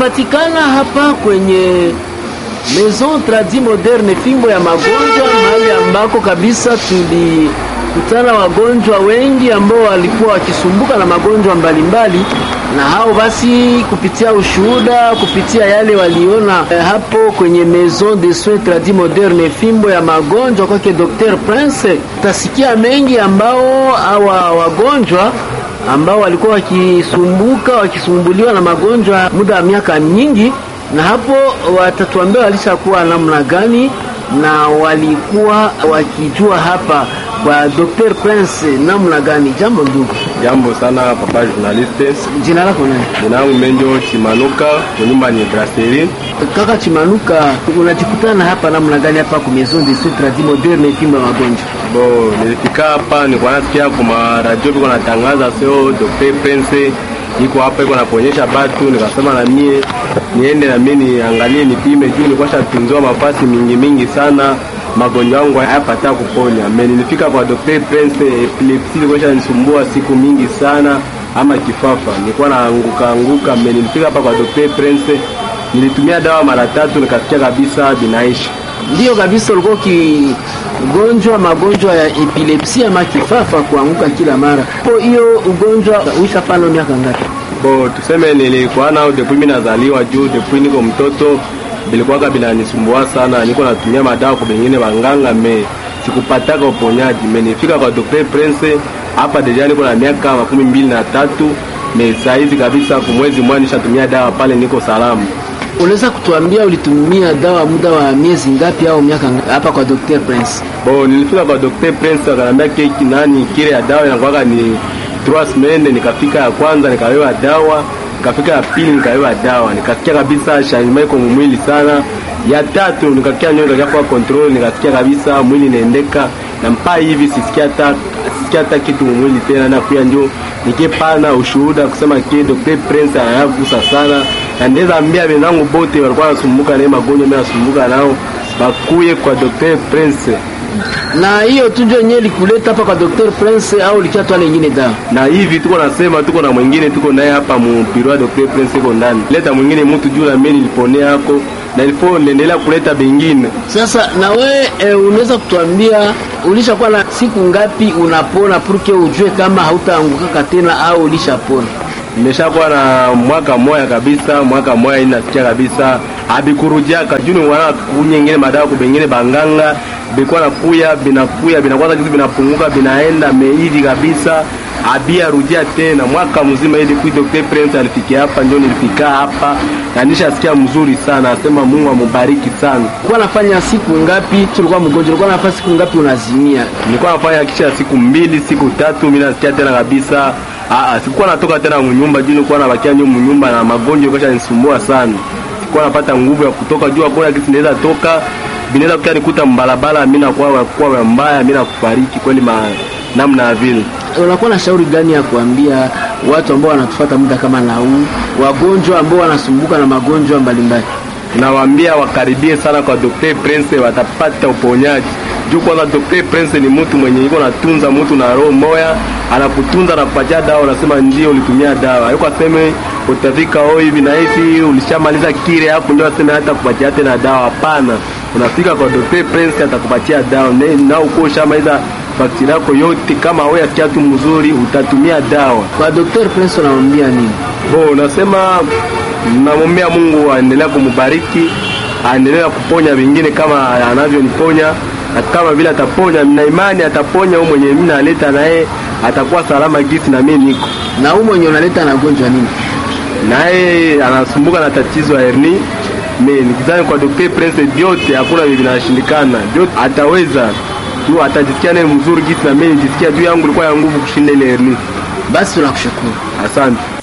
tunapatikana hapa kwenye Maison Tradi Moderne, fimbo ya magonjwa, mahali ambako kabisa tulikutana wagonjwa wengi ambao walikuwa wakisumbuka na magonjwa mbalimbali, na hao basi, kupitia ushuhuda, kupitia yale waliona eh, hapo kwenye Maison de Soins Tradi Moderne, fimbo ya magonjwa kwake Dr. Prince, utasikia mengi ambao hawa wagonjwa ambao walikuwa wakisumbuka wakisumbuliwa na magonjwa muda wa miaka nyingi, na hapo watatuambia walishakuwa namna gani na walikuwa wakijua hapa kwa Dr. Prince namna gani. Jambo ndugu. Jambo sana papa journaliste. Jina lako nani? Jina langu Menjo Chimanuka, kunyumba ni Brasserie. Kaka Chimanuka, unajikutana hapa namna gani hapa kwa Maison de Soins Tradis Modernes fimbo ya magonjwa? Bo, nilifika hapa nilikuwa nasikia kwa radio biko natangaza sio Dr. Prince iko hapa iko naponyesha batu, nikasema na mie niende na mie niangalie nipime, juu nilikuwa shatunziwa mafasi mingi mingi sana magonjwa yangu hayapata kuponya. Me nilifika kwa Dr. Prince, epilepsi ilikuwa shanisumbua siku mingi sana, ama kifafa nilikuwa naanguka anguka. Me nilifika hapa kwa Dr. Prince, nilitumia dawa mara tatu, nikasikia kabisa binaisha. Ndiyo kabisa, ulikuwa ukigonjwa magonjwa ya epilepsi ama kifafa, kuanguka kila mara. Po hiyo ugonjwa uishafana miaka ngapi? Bo, tuseme nilikuwa nao depuis mimi nazaliwa, juu depuis niko mtoto bilikuwaka binanisumbua sana, niko natumia madawa kwa bengine wanganga, me sikupataka uponyaji. Me nifika kwa Dr. Prince hapa deja niko na miaka makumi mbili na tatu me saizi kabisa, kumwezi mmoja nishatumia dawa pale, niko salama. Unaweza kutuambia ulitumia dawa muda wa miezi ngapi au miaka ngapi hapa kwa Dr. Prince? Bo, nilifika kwa Dr. Prince akanambia keki nani kile ya dawa inakuwaka ni trois semaines. Nikafika ya kwanza nikawewa dawa, nikafika ya pili nikawewa dawa, nikasikia kabisa changement iko mwili sana. Ya tatu nikakia nyo nikakia kwa control, nikasikia kabisa mwili inaendeka na mpaka hivi sisikia hata sisikia hata kitu mwili tena, na pia njo nikipana ushuhuda kusema ke Dr. Prince anayagusa sana, na ndeza ambia wenzangu bote walikuwa wanasumbuka na magonjwa mimi nasumbuka nao bakuye kwa Dr. Prince Na hiyo tu ndio yenyewe likuleta hapa kwa Dr. Prince au likiatwa lingine dawa? na hivi tuko nasema, tuko na mwingine tuko naye hapa mu biro ya Dr. Prince iko ndani, leta mwingine mtu juu na mimi niliponea yako na ilifo niendelea kuleta bengine. Sasa na we e, unaweza kutuambia ulishakuwa na siku ngapi unapona purke ujue kama hautaangukaka tena au ulishapona? Nimeshakuwa na mwaka moya kabisa, mwaka moya hii nasikia kabisa abikurudiaka juni wana kunyengene madawa kubengine banganga bikuwa nakuya binakuya binakwaza kitu binapunguka binaenda mehivi kabisa abia rudia tena mwaka mzima ili kui Dr. Prince alifikia hapa, ndio nilifika hapa na nishasikia mzuri sana, asema Mungu amubariki sana. Ulikuwa nafanya siku ngapi tulikuwa mgonjwa? Ulikuwa nafanya siku ngapi unazimia? Nilikuwa nafanya kisha siku mbili siku tatu, mimi nasikia tena kabisa. Aa, sikuwa natoka tena mnyumba juu nilikuwa nabakia nyuma mnyumba na magonjwa kesha nisumbua sana. Sikuwa napata nguvu ya kutoka juu, hakuna kitu naweza toka, binaweza kukia nikuta mbalabala, mimi nakuwa kwa mbaya, mimi nakufariki kweli ma namna ya vile. Unakuwa na shauri gani ya kuambia watu ambao wanatufuata muda kama na huu, wagonjwa ambao wanasumbuka na magonjwa mbalimbali? Nawaambia wakaribie sana kwa Dr. Prince, watapata uponyaji. Juu kwanza Dr. Prince ni mtu mwenye iko natunza mtu na roho moya, anakutunza na kupatia dawa, unasema ndio ulitumia dawa. Hayuko aseme utafika oh hivi na hivi ulishamaliza kile hapo ndio aseme hata kupatia tena dawa. Hapana, unafika kwa Dr. Prince atakupatia dawa na, na uko ushamaliza faktiri yako yote. Kama wewe asikia tu mzuri, utatumia dawa. Kwa Dr. Prince unamwambia nini? Bo, nasema namwombea Mungu aendelea kumubariki, aendelea kuponya vingine kama anavyoniponya, na kama vile ataponya, na imani ataponya huyo mwenye mimi naleta naye atakuwa salama gisi na mimi niko Na huu mwenye unaleta na gonjwa nini? naye, anasumbuka na tatizo ya hernia. Mimi nikizani kwa Dr. Prince vyote hakuna vile vinashindikana, vyote ataweza tu, atajisikia naye mzuri gisi na mimi nijisikia juu yangu ilikuwa ya nguvu kushinda ile hernia. Basi tunakushukuru. Asante.